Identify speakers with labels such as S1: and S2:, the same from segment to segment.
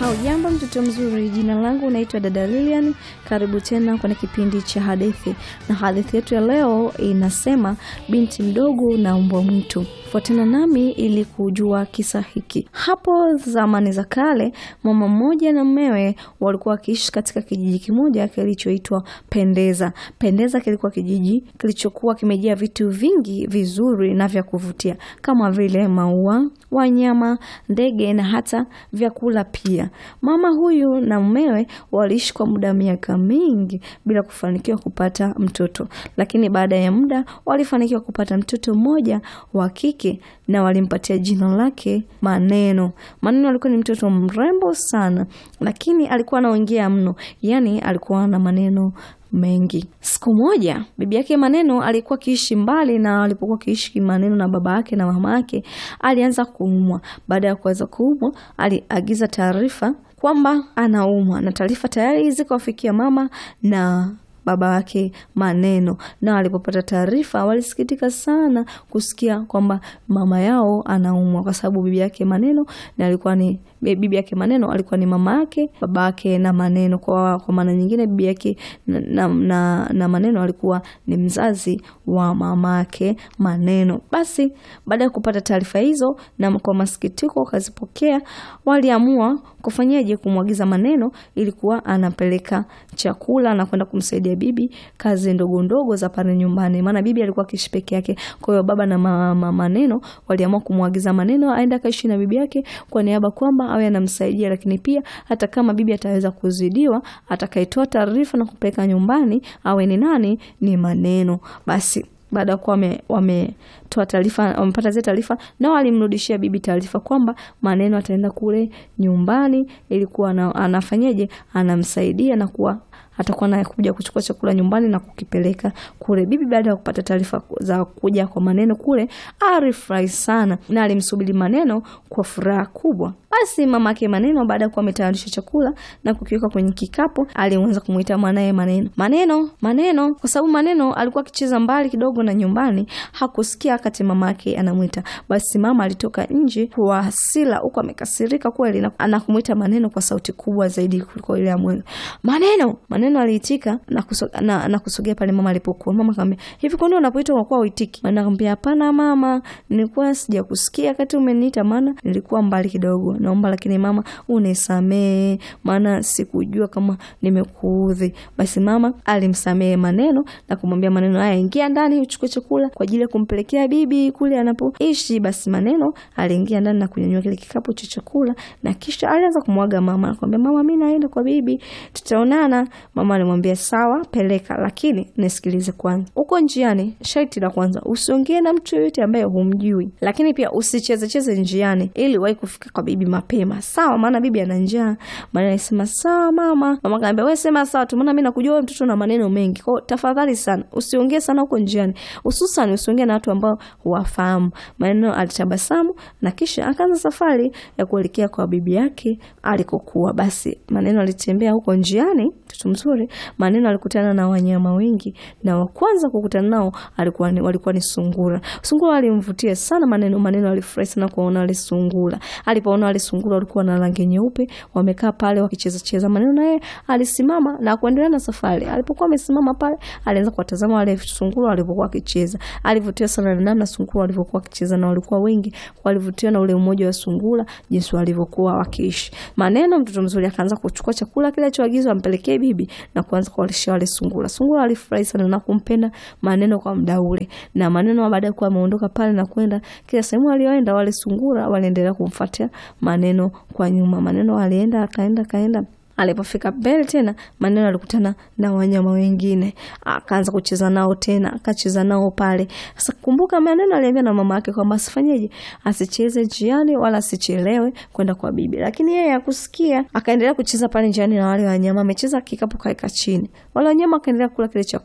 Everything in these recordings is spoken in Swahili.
S1: Haujambo mtoto mzuri, jina langu naitwa dada Lilian. Karibu tena kwenye kipindi cha hadithi, na hadithi yetu ya leo inasema binti mdogo na mbwa mwitu. Fuatana nami ili kujua kisa hiki. Hapo zamani za kale, mama mmoja na mmewe walikuwa wakiishi katika kijiji kimoja kilichoitwa Pendeza. Pendeza kilikuwa kijiji kilichokuwa kimejaa vitu vingi vizuri na vya kuvutia kama vile maua, wanyama, ndege na hata vyakula pia. Mama huyu na mumewe waliishi kwa muda wa miaka mingi bila kufanikiwa kupata mtoto, lakini baada ya muda walifanikiwa kupata mtoto mmoja wa kike na walimpatia jina lake Maneno. Maneno alikuwa ni mtoto mrembo sana, lakini alikuwa anaongea mno, yaani alikuwa na maneno mengi. Siku moja bibi yake Maneno alikuwa akiishi mbali, na alipokuwa akiishi Maneno na baba yake na mama yake, alianza kuumwa. Baada ya kuweza kuumwa, aliagiza taarifa kwamba anaumwa, na taarifa tayari zikawafikia mama na baba wake Maneno, na walipopata taarifa walisikitika sana kusikia kwamba mama yao anaumwa, kwa sababu bibi yake Maneno na alikuwa ni bibi yake Maneno alikuwa ni mama yake baba yake na Maneno. Kwa, kwa maana nyingine bibi yake na, na, na, na Maneno alikuwa ni mzazi wa mama yake Maneno. Basi baada ya kupata taarifa hizo na kwa masikitiko wakazipokea, waliamua kufanyaje? Kumwagiza Maneno ilikuwa anapeleka chakula na kwenda kumsaidia bibi kazi ndogo ndogo za pale nyumbani, maana bibi alikuwa akiishi peke yake. Kwa hiyo baba na mama Maneno waliamua kumwagiza Maneno aende akaishi na bibi yake kwa niaba kwamba awe anamsaidia, lakini pia hata kama bibi ataweza kuzidiwa, atakayetoa taarifa na kupeleka nyumbani awe ni nani? Ni Maneno. Basi baada ya kuwa wametoa taarifa, wamepata zile taarifa, na walimrudishia bibi taarifa kwamba Maneno ataenda kule nyumbani, ilikuwa anafanyaje, anamsaidia na kuwa atakuwa naye kuja kuchukua chakula nyumbani na kukipeleka kule. Bibi baada ya kupata taarifa za kuja kwa Maneno kule, alifurahi sana na alimsubiri Maneno kwa furaha kubwa. Basi mamake Maneno baada ya kuwa ametayarisha chakula na kukiweka kwenye kikapu, alianza kumuita mwanaye Maneno, Maneno, Maneno, kwa sababu Maneno alikuwa akicheza mbali kidogo na nyumbani, hakusikia wakati mamake anamwita. Basi mama alitoka nje kwa hasira, huko amekasirika kweli, anakumuita Maneno kwa sauti kubwa zaidi kuliko ile ya mwanzo. Maneno, Maneno aliitika na kusogea na, na kusogea pale mama alipokuwa. Mama akamwambia, hivi kwa nini unapoita unakuwa uitiki? Maneno akamwambia, hapana mama, nilikuwa sijakusikia wakati umeniita, maana nilikuwa mbali kidogo naomba lakini mama unisamee, maana sikujua kama nimekuudhi. Basi mama alimsamee Maneno na kumwambia Maneno, haya ingia ndani uchukue chakula kwa ajili ya kumpelekea bibi kule anapoishi. Basi Maneno aliingia ndani na kunyanyua kile kikapu cha chakula na kisha alianza kumwaga mama, akamwambia mama, mimi naenda kwa bibi, tutaonana. Mama alimwambia sawa, peleka, lakini nisikilize kwanza. Uko njiani, sharti la kwanza usiongee na mtu yoyote ambaye humjui, lakini pia usichezecheze njiani ili wahi kufika kwa bibi mapema sawa, maana bibi ana njaa. Maneno alisema sawa mama. Mama kaambia wewe sema sawa tu, maana mimi nakujua wewe mtoto na maneno mengi, kwa tafadhali sana usiongee sana huko njiani, hususan usiongee na watu ambao huwafahamu. Maneno alitabasamu na kisha akaanza safari ya kuelekea kwa bibi yake alikokuwa. Basi Maneno alitembea huko njiani, mtoto mzuri. Maneno alikutana na wanyama wengi, na wa kwanza kukutana nao alikuwa ni, walikuwa ni sungura. Sungura alimvutia sana Maneno. Maneno alifurahi sana kuona wale sungura. Alipoona wale sungura walikuwa na rangi nyeupe, wamekaa pale wakicheza cheza. Maneno naye alisimama na kuendelea na safari. Alipokuwa amesimama pale, alianza kuwatazama wale sungura walipokuwa wakicheza. Alivutiwa sana na namna sungura walivyokuwa wakicheza, na walikuwa wengi. Walivutiwa na ule umoja wa sungura, jinsi walivyokuwa wakiishi. Maneno mtoto mzuri akaanza kuchukua chakula kile alichoagizwa ampelekee bibi na kuanza kuwalisha wale sungura. Sungura alifurahi sana na kumpenda Maneno kwa muda ule, na Maneno baada ya kuwa ameondoka pale na kwenda kila sehemu aliyoenda, wale sungura waliendelea kumfuatia Maneno kwa nyuma. Maneno alienda akaenda akaenda Alipofika mbele tena, Maneno alikutana na wanyama wengine, akaanza kucheza nao tena, akacheza nao pale. Sasa kumbuka, Maneno aliambia na mama yake kwamba asifanyeje, asicheze njiani wala asichelewe kwenda kwa bibi, lakini yeye hakusikia, akaendelea kucheza pale njiani na wale wanyama. Amecheza kikapu kaeka chini, wale wanyama wakaendelea kula kile chakula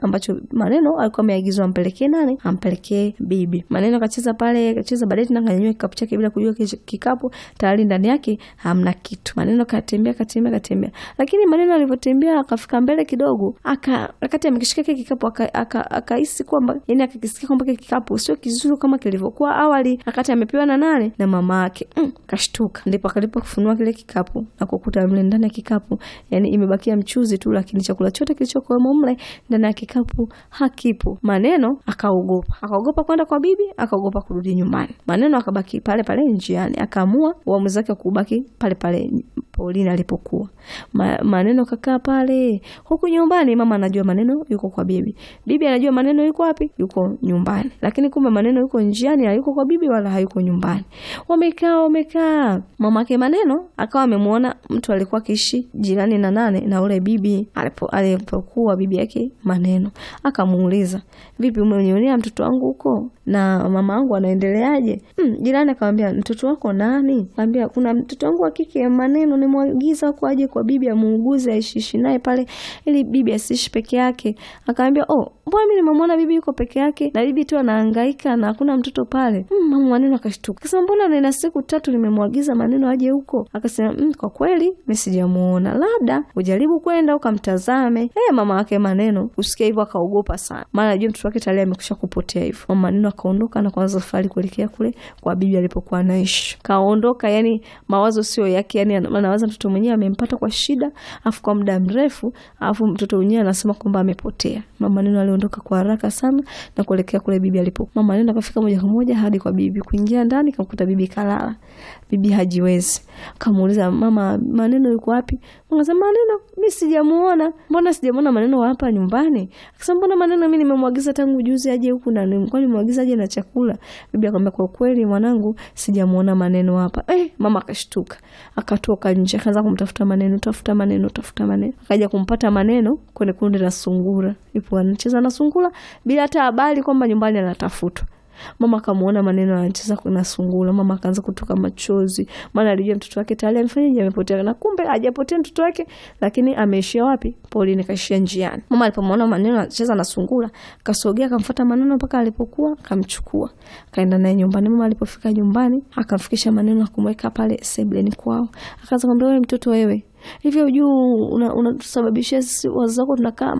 S1: ambacho maneno alikuwa ameagizwa ampelekee nani? Ampelekee bibi. Maneno akacheza pale, akacheza baadaye tena akanyanyua kikapu chake bila kujua kikapu tayari ndani yake hamna kitu. Maneno katembea katembea katembea, lakini maneno alivyotembea akafika mbele kidogo, aka wakati amekishika kile kikapu akahisi aka, kwamba yani akakisikia kwamba kile kikapu sio kizuri kama kilivyokuwa awali, wakati amepewa na nane na mama yake. Mm, kashtuka, ndipo akalipo kufunua kile kikapu na kukuta mle ndani ya kikapu yani imebakia mchuzi tu, lakini chakula chote kilichokuwemo mle ndani ya kikapu hakipo. Maneno akaogopa, akaogopa kwenda kwa bibi, akaogopa kurudi nyumbani. Maneno akabaki pale pale njiani, akaamua uamuzi wake kubaki pale pale Pauline alipokuwa. Ma, maneno kakaa pale huku nyumbani. Mama anajua maneno yuko kwa bibi, bibi anajua maneno yuko wapi? Yuko nyumbani, lakini kumbe maneno yuko njiani, hayuko kwa bibi wala hayuko nyumbani. Wamekaa wamekaa, mamake maneno akawa amemwona mtu alikuwa akiishi jirani na nane na ule bibi alipo alipokuwa bibi yake maneno, akamuuliza vipi, umenionea mtoto wangu huko na mama wangu anaendeleaje? Hmm, jirani akamwambia mtoto wako nani? Akamwambia kuna mtoto wangu wa kike maneno, nimwagiza huko aje kwa bibi amuuguze aishiishi naye pale ili bibi asiishi peke yake. Akamwambia oh, mbona mimi nimemwona bibi yuko peke yake na bibi tu anahangaika na hakuna mtoto pale. Hmm, mama maneno akashtuka. Akasema mbona nina siku tatu nimemwagiza maneno aje huko? Akasema mm, kwa kweli mimi sijamuona. Labda ujaribu kwenda ukamtazame. Eh, mama wake maneno usikia hivyo akaogopa sana. Maana anajua mtoto wake tayari amekwisha kupotea hivyo. Mama maneno akaondoka na kuanza safari kuelekea kule kwa bibi alipokuwa anaishi. Kaondoka, yani mawazo sio yake, yani anawaza mtoto mwenyewe amempata kwa shida, afu kwa muda mrefu, afu mtoto mwenyewe anasema kwamba amepotea. Mama neno aliondoka kwa haraka sana na kuelekea kule bibi alipo. Mama neno akafika moja kwa moja hadi kwa bibi, kuingia ndani kamkuta bibi kalala. Bibi hajiwezi, kamuuliza mama, maneno yuko wapi? Akasema maneno mimi sijamuona. Mbona sijamuona maneno hapa nyumbani? Akasema mbona maneno mimi nimemwagiza tangu juzi aje huku na nilikuwa nimemwagiza aje na chakula. Bibi akamwambia kwa kweli mwanangu, sijamuona maneno hapa. Eh, mama akashtuka. Akatoka nje akaanza kumtafuta maneno, tafuta maneno, tafuta maneno. Akaja kumpata maneno kwenye kundi la sungura. Ipo anacheza na sungura bila hata habari kwamba nyumbani anatafutwa. Mama akamuona maneno anacheza na sungura. Mama akaanza kutoka machozi, maana alijua mtoto wake tayari amefanyaje, amepotea. Na kumbe hajapotea mtoto wake, lakini ameishia wapi? Pauline kaishia njiani. Mama alipomwona maneno anacheza na sungura, kasogea akamfuata maneno mpaka alipokuwa, akamchukua kaenda naye nyumbani. Mama alipofika nyumbani, akamfikisha maneno, akumweka pale sebleni kwao, akaanza kumwambia, wewe mtoto wewe hivyo juu unatusababishia una sisi wazazi wako tunakaa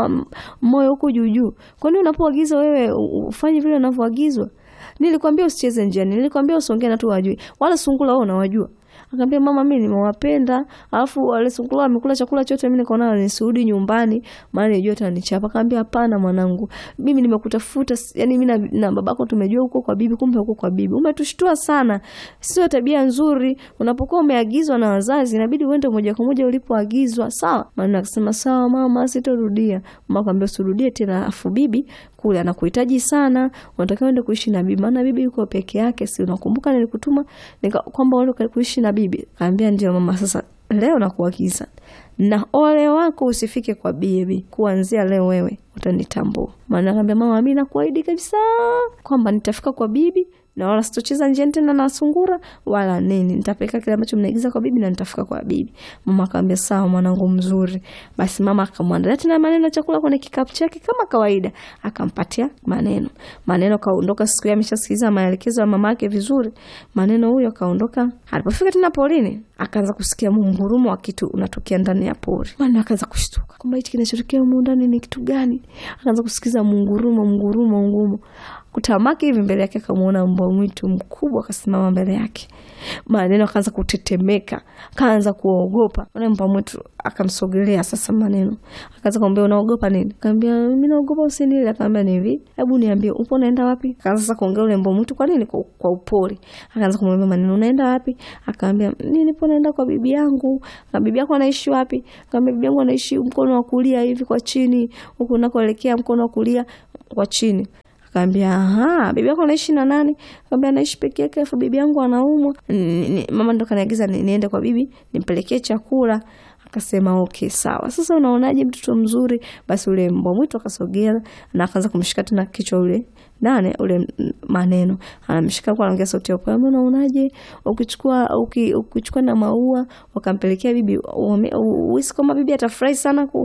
S1: moyo huko juu juu. Kwani unapoagizwa wewe ufanye vile unavyoagizwa? Nilikwambia usicheze njiani, nilikwambia usiongee na watu wajui, wala sungura wao unawajua. Akaambia mama, mimi nimewapenda, alafu wale sungura wamekula chakula chote, mimi nikaona nisirudi nyumbani, maana nilijua atanichapa. Akaambia hapana mwanangu, mimi nimekutafuta, yani mimi na, na babako tumejua huko kwa bibi, kumbe huko kwa bibi. Umetushtua sana, sio tabia nzuri. Unapokuwa umeagizwa na wazazi, inabidi uende moja kwa moja ulipoagizwa, sawa? Maana akasema sawa mama, sitorudia. Mama akamwambia usirudie tena, afu bibi kule anakuhitaji sana, unatakiwa uende kuishi na bibi, maana bibi yuko peke yake. Si unakumbuka nilikutuma nika kwamba uende kuishi na bibi? Kaambia ndio mama, sasa leo nakuagiza na ole wako usifike kwa bibi, kuanzia leo wewe utanitambua. Maana kaambia mama, mimi nakuahidi kabisa kwamba nitafika kwa bibi na wala sitocheza njiani tena na sungura wala nini, nitapeleka kile ambacho mnaigiza kwa bibi na nitafika kwa bibi. Mama akamwambia sawa, mwanangu mzuri. Basi mama akamwandalia tena maneno ya chakula kwenye kikapu chake kama kawaida, akampatia maneno. Maneno kaondoka, siku hiyo ameshasikiliza maelekezo ya mama yake vizuri. Maneno huyo kaondoka. Alipofika tena porini, akaanza kusikia mungurumo wa kitu unatokea ndani ya pori. Maneno akaanza kushtuka kwamba hichi kinachotokea humu ndani ni kitu gani? Akaanza kusikiza mungurumo, mungurumo, ngurumo kutamaki hivi mbele yake akamuona mbwa mwitu mkubwa akasimama mbele yake. Maneno akaanza kutetemeka, akaanza kuogopa. Ule mbwa mwitu akamsogelea sasa. Maneno akaanza kumwambia unaogopa nini? Akamwambia mimi naogopa usinile. Akamwambia ni hivi, hebu niambie upo unaenda wapi? Akaanza sasa kuongea ule mbwa mwitu, kwa nini? Kwa, kwa upole. Akaanza kumwambia Maneno, unaenda wapi? Akamwambia mimi nipo naenda kwa bibi yangu. Na bibi yako anaishi wapi? Akamwambia bibi yangu anaishi mkono wa kulia hivi kwa chini, huko unakoelekea mkono wa kulia kwa chini. Akaambia aha, bibi yako anaishi na nani? Akaambia anaishi peke yake, afu bibi yangu anaumwa. Mama ndo kaniagiza niende kwa bibi nimpelekee chakula. Akasema okay, sawa. Sasa unaonaje mtoto mzuri? Basi ule mbwa mwitu akasogea na akaanza kumshika tena kichwa ule nane ule Maneno anamshika kwa anaongea sauti ya upole, unaonaje ukichukua ukichukua na maua wakampelekea bibi, uhisi kama bibi atafurahi sana ku,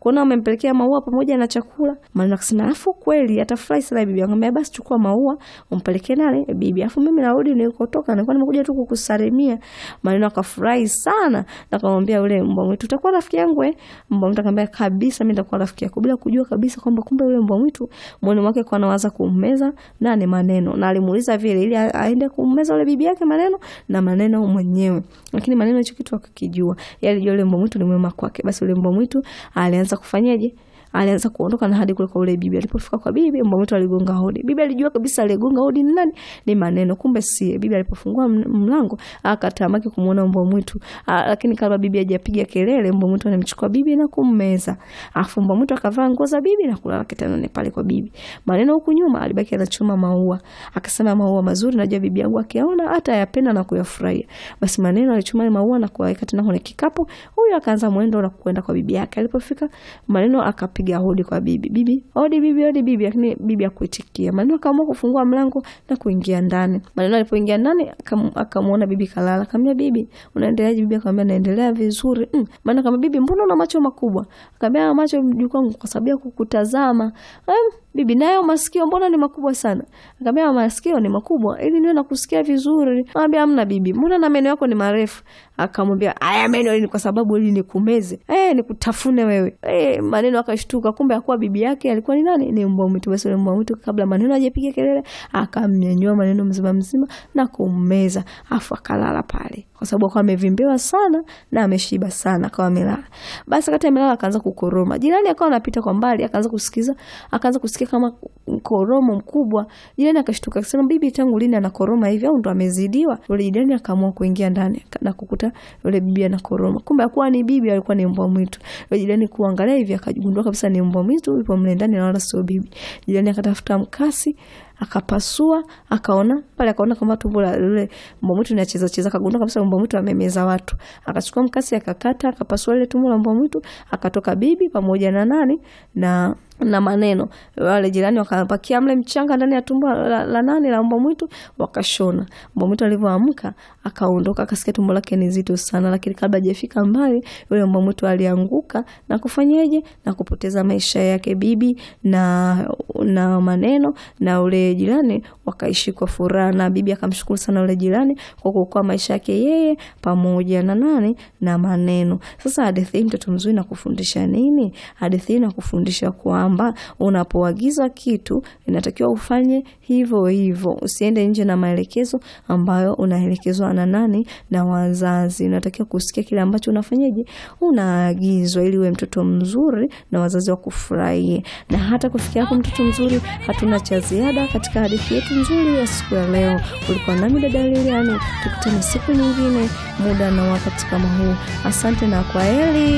S1: kuona wamempelekea maua pamoja na chakula. Maneno akasema alafu kweli atafurahi sana bibi. Akamwambia basi chukua maua umpelekee nani bibi, alafu mimi narudi nilikotoka, nilikuwa nimekuja tu kukusalimia. Maneno akafurahi sana na akamwambia yule mbwa mwitu, utakuwa rafiki yangu eh? Mbwa mwitu akamwambia kabisa, mimi nitakuwa rafiki yako, bila kujua kabisa kwamba kumbe yule mbwa mwitu moyoni mwake kwa anawaza kummeza nani maneno, na alimuuliza vile ili aende kummeza yule bibi yake maneno na maneno mwenyewe, lakini maneno hicho kitu akakijua, yeye alijua yule mbwa mwitu ni mwema kwake. Basi yule mbwa mwitu alianza kufanyaje? alianza kuondoka na hadi kule kwa ule bibi. Alipofika kwa bibi, mbwa mwitu aligonga hodi. Bibi alijua kabisa aligonga hodi ni nani, ni maneno, kumbe sie. Bibi alipofungua mlango akatamaki kumuona mbwa mwitu, lakini kabla bibi hajapiga kelele, mbwa mwitu anamchukua bibi na kummeza. Afu mbwa mwitu akavaa nguo za bibi na kulala kitandani pale kwa bibi. Maneno huku nyuma alibaki anachuma maua, akasema maua mazuri, najua bibi yangu akiaona hata yapenda na kuyafurahia. Basi maneno alichuma maua na kuweka tena kwenye kikapu. Huyu akaanza mwendo na kwenda kwa bibi yake. Alipofika maneno akapiga piga hodi kwa bibi. Bibi, hodi bibi, hodi bibi, lakini bibi hakuitikia. Maneno akaamua kufungua mlango na kuingia ndani. Maneno alipoingia ndani akamwona bibi kalala. Akamwambia bibi, unaendeleaje? Bibi akamwambia naendelea vizuri. Mm. Maana kama bibi, mbona una macho makubwa? Akamwambia macho mjukuu wangu kwa sababu ya kukutazama. Um, bibi nayo masikio mbona ni makubwa sana? Akamwambia masikio ni makubwa ili niwe nakusikia vizuri. Akamwambia hamna bibi, mbona na meno yako ni marefu? Akamwambia haya meno ni kwa sababu ili nikumeze. Eh, nikutafune wewe. Eh, maneno akashtuka, kumbe akuwa bibi yake alikuwa ni nani? Ni mbwa mwitu. Basi yule mbwa mwitu kabla maneno hajapiga kelele, akamnyanyua maneno mzima mzima na kummeza, afu akalala pale kwa sababu akawa amevimbewa sana na ameshiba sana, akawa amelala. Basi wakati amelala akaanza kukoroma. Jirani akawa anapita kwa mbali, akaanza kusikiza, akaanza kusikia kama mkoromo mkubwa. Jirani akashtuka akasema, bibi tangu lini anakoroma hivi au ndo amezidiwa? Yule jirani akaamua kuingia ndani na kukuta yule bibi anakoroma. Kumbe hakuwa ni bibi, alikuwa ni mbwa mwitu. Yule jirani kuangalia hivi akagundua kabisa ni mbwa mwitu yupo mle ndani na wala sio bibi. Jirani akatafuta mkasi akapasua akaona pale, akaona kama tumbo la yule mbwa mwitu linacheza cheza, akagundua kabisa mbwa mwitu amemeza watu. Akachukua mkasi akakata, akapasua ile tumbo la mbwa mwitu, akatoka bibi pamoja na nani na na maneno. Wale jirani wakapakia mle mchanga ndani ya tumbo la, la nani la mbwa mwitu, wakashona. Mbwa mwitu alivyoamka akaondoka, akasikia tumbo lake ni zito sana, lakini kabla hajafika mbali, yule mbwa mwitu alianguka na kufanyaje na kupoteza maisha yake. Bibi na na maneno na ule jirani wakaishi kwa furaha, na bibi akamshukuru sana ule jirani kwa kuokoa maisha yake yeye pamoja na nani na maneno. Sasa hadithi hii mtoto mzuri nakufundisha nini? Hadithi hii nakufundisha kwamba unapoagiza kitu inatakiwa ufanye hivyo hivyo, usiende nje na maelekezo ambayo unaelekezwa na nani na wazazi. Unatakiwa kusikia kile ambacho unafanyaje, unaagizwa, ili uwe mtoto mzuri na wazazi wakufurahie. Na hata kufikia hapo, mtoto mzuri, hatuna cha ziada katika hadithi yetu nzuri ya siku ya leo. Ulikuwa nami dada Liliani, tukutane siku nyingine, muda na wakati kama huu. Asante na kwaheri.